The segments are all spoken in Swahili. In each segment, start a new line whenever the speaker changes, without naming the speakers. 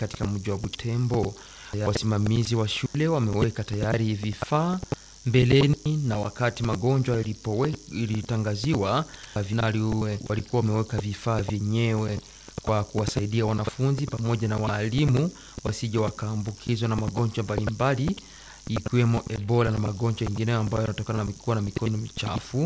katika mji wa Butembo. Wasimamizi wa shule wameweka tayari vifaa mbeleni na wakati magonjwa ilipowe ilitangaziwa, vinali walikuwa wameweka vifaa vyenyewe kwa kuwasaidia wanafunzi pamoja na waalimu wasije wakaambukizwa na magonjwa mbalimbali ikiwemo Ebola na magonjwa yengineyo ambayo yanatokana na kuwa na mikono michafu.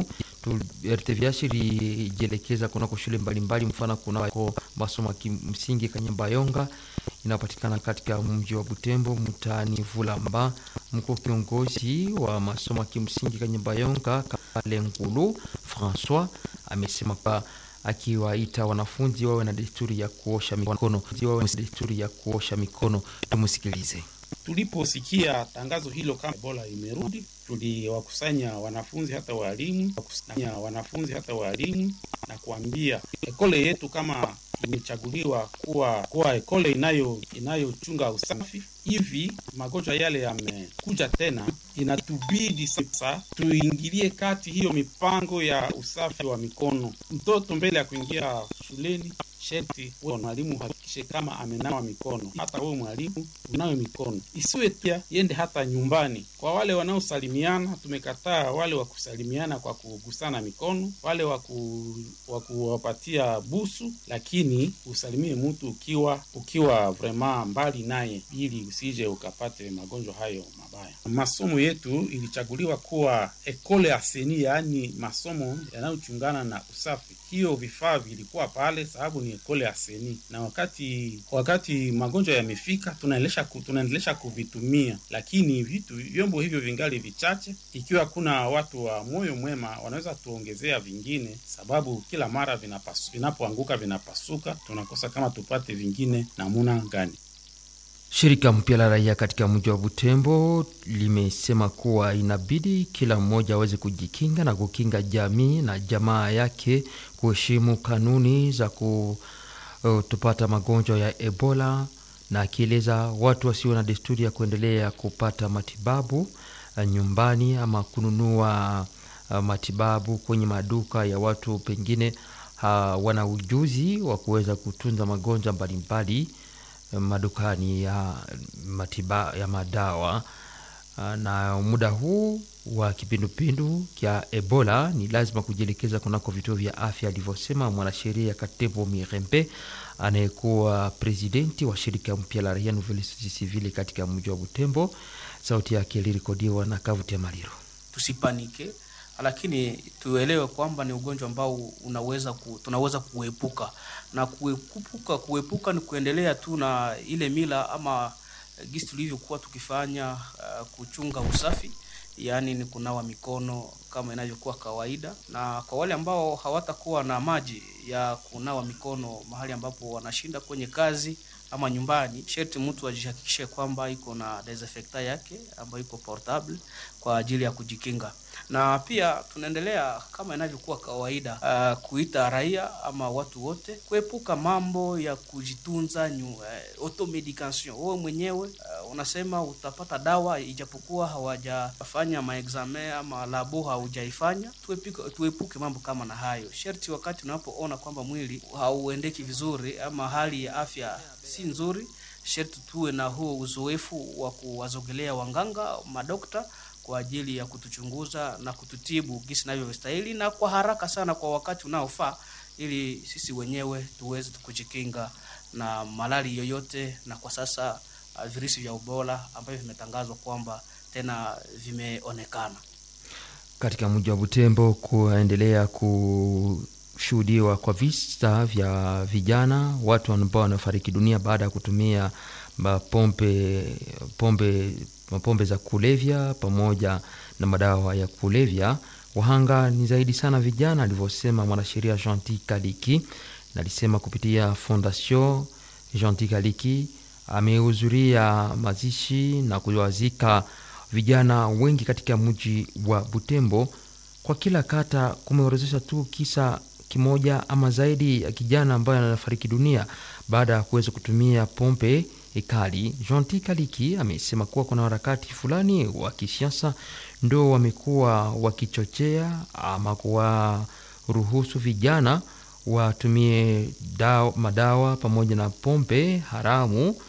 RTVH ilijielekeza kunako shule mbalimbali, mfano kunako masomo ya kimsingi Kanyambayonga inayopatikana katika mji wa Butembo mtaani Vulamba. Mkuu kiongozi wa masomo ya kimsingi Kanyambayonga Kalengulu Francois amesema kwa akiwaita wanafunzi wawe na desturi ya kuosha mikono, wawe na desturi ya kuosha mikono. Tumsikilize.
Tuliposikia tangazo hilo kama Ebola imerudi, tuliwakusanya wanafunzi hata walimu, wakusanya wanafunzi hata walimu na kuambia ekole yetu kama imechaguliwa kuwa kuwa ekole inayo inayochunga usafi, hivi magonjwa yale yamekuja tena, inatubidi sasa tuingilie kati hiyo mipango ya usafi wa mikono. Mtoto mbele ya kuingia shuleni sherti wewe mwalimu uhakikishe kama amenawa mikono. Hata wewe mwalimu unawe mikono, isiwe pia yende hata nyumbani. Kwa wale wanaosalimiana, tumekataa wale wa kusalimiana kwa kugusana mikono, wale wa kuwapatia busu, lakini usalimie mtu ukiwa ukiwa vrema mbali naye, ili usije ukapate magonjwa hayo mabaya. Masomo yetu ilichaguliwa kuwa ekole aseni, yaani masomo yanayochungana na usafi. Hiyo vifaa vilikuwa pale sababu ni ekole aseni, na wakati wakati magonjwa yamefika, tunaendelesha ku, tunaendelesha kuvitumia, lakini vitu vyombo hivyo vingali vichache. Ikiwa kuna watu wa moyo mwema, wanaweza tuongezea vingine, sababu kila mara vinapasu, vinapoanguka vinapasuka, tunakosa kama tupate vingine namuna gani.
Shirika mpya la raia katika mji wa Butembo limesema kuwa inabidi kila mmoja aweze kujikinga na kukinga jamii na jamaa yake, kuheshimu kanuni za kutopata magonjwa ya Ebola, na akieleza watu wasio na desturi ya kuendelea kupata matibabu nyumbani ama kununua matibabu kwenye maduka ya watu pengine wana ujuzi wa kuweza kutunza magonjwa mbalimbali madukani ya matiba ya madawa. Na muda huu wa kipindupindu kya Ebola ni lazima kujielekeza kunako vituo vya afya, alivyosema mwanasheria Katembo Mirembe anayekuwa presidenti wa shirika mpya la raia Nouvelle Société Civile katika mji wa Butembo. Sauti yake ilirekodiwa na Kavuti ya Maliro.
Tusipanike, lakini tuelewe kwamba ni ugonjwa ambao unaweza ku, tunaweza kuepuka na kuepuka. Kuepuka ni kuendelea tu na ile mila ama gisi tulivyokuwa tukifanya, uh, kuchunga usafi, yaani ni kunawa mikono kama inavyokuwa kawaida, na kwa wale ambao hawatakuwa na maji ya kunawa mikono mahali ambapo wanashinda kwenye kazi ama nyumbani, sherti mtu ajihakikishe kwamba iko na desinfectant yake ambayo iko portable kwa ajili ya kujikinga na pia tunaendelea kama inavyokuwa kawaida, uh, kuita raia ama watu wote kuepuka mambo ya kujitunza nyu, uh, automedication. Wewe mwenyewe uh, unasema utapata dawa ijapokuwa hawajafanya maexame ama labo haujaifanya. Tuepuke, tuepuke mambo kama na hayo. Sherti wakati unapoona kwamba mwili hauendeki vizuri ama hali ya afya si nzuri, sherti tuwe na huo uzoefu wa kuwazogelea wanganga, madokta kwa ajili ya kutuchunguza na kututibu gisi inavyostahili na kwa haraka sana kwa wakati unaofaa, ili sisi wenyewe tuweze kujikinga na malali yoyote. Na kwa sasa uh, virusi vya Ebola ambavyo vimetangazwa kwamba tena vimeonekana
katika mji wa Butembo, kuendelea kushuhudiwa kwa visa vya vijana, watu ambao wanafariki dunia baada ya kutumia pombe pombe mapombe za kulevya pamoja na madawa ya kulevya. Wahanga ni zaidi sana vijana, alivyosema mwanasheria Gentil Kaliki, na alisema kupitia Fondation Gentil Kaliki amehudhuria mazishi na kuwazika vijana wengi katika mji wa Butembo. Kwa kila kata kumeorozesha tu kisa kimoja ama zaidi ya kijana ambaye anafariki dunia baada ya kuweza kutumia pombe kali. Gentil Kaliki amesema kuwa kuna harakati fulani wa kisiasa ndo wamekuwa wakichochea ama kuwaruhusu vijana watumie dawa, madawa pamoja na pombe haramu